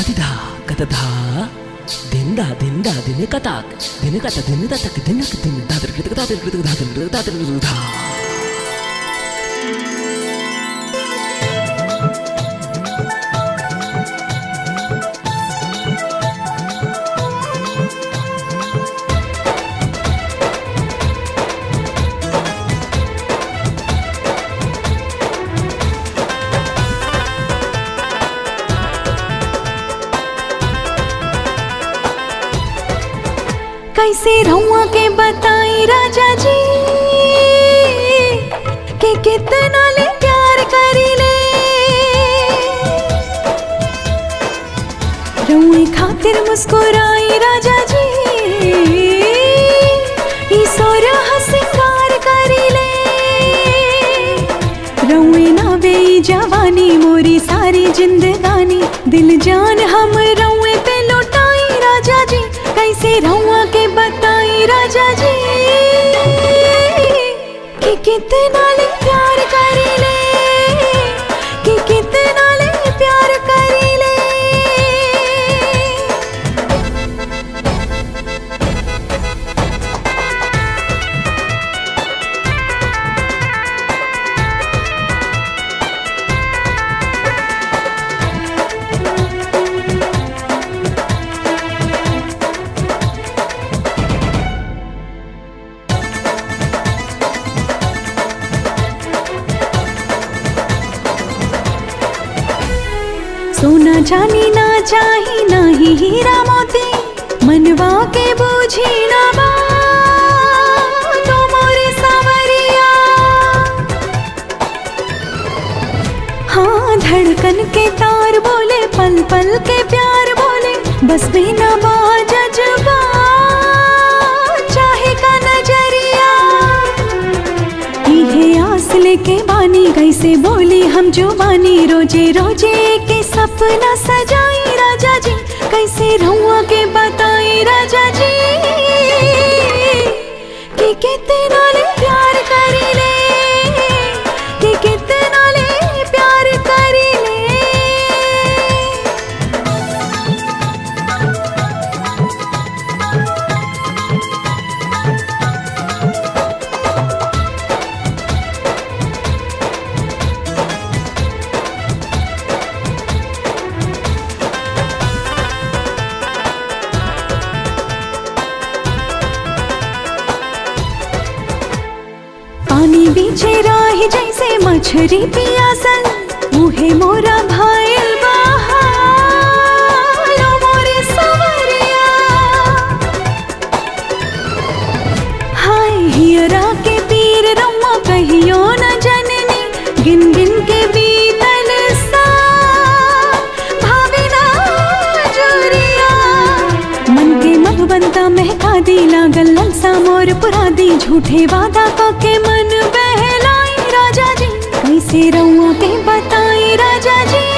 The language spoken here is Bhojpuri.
దిదా కథదా దిందా దిందా దిన కథాక్ దిన కథ దిన దతక్ దినక్ దిన దాదర్ కృతక దాదర్ కృతక దాదర్ కృతక దాదర్ కృతక దా कैसे रहुआ के बताई राजा जी कि कितना ले प्यार करी ले रुई खातिर मुस्कुराई राजा जी ई सोरह सिंगार करी ले रुई ना बेई जवानी मोरी सारी जिंदगानी दिल जान हम रुए पे लुटाई राजा जी कैसे रहुआ के बताई राजा जी कि कितना ले प्यार करी ले कि कितना ले प्यार करी ले सोना जानी ना चाही ना ही हीरा मोती मनवा के बूझी ना बा तो मोरे सावरिया हाँ धड़कन के तार बोले पल पल के प्यार बोले बस में ना बा जज्बा चाहे का नजरिया इहे आस लेके बानी कैसे बोली हम जो बानी रोजे रोजे के सपना सजाई राजा जी कैसे रहुआ के बताई राजा जी कि कितना ले प्यार करी ले कि कितना ले प्यार करी ले पानी बीचे राही जैसे मछरी पियासल मुहे मोरा भाईल बहालो मोरे सवरिया हाय हियरा के पीर रम्मा कहियो न जननी गिन गिन के बीतल सा भावे ना जोरिया मन के मधुबनता महका दी लागल ललसा मोर पुरा दी झूठे वादा क के मन बहलाई राजा जी कैसे रहुआ के बताई राजा जी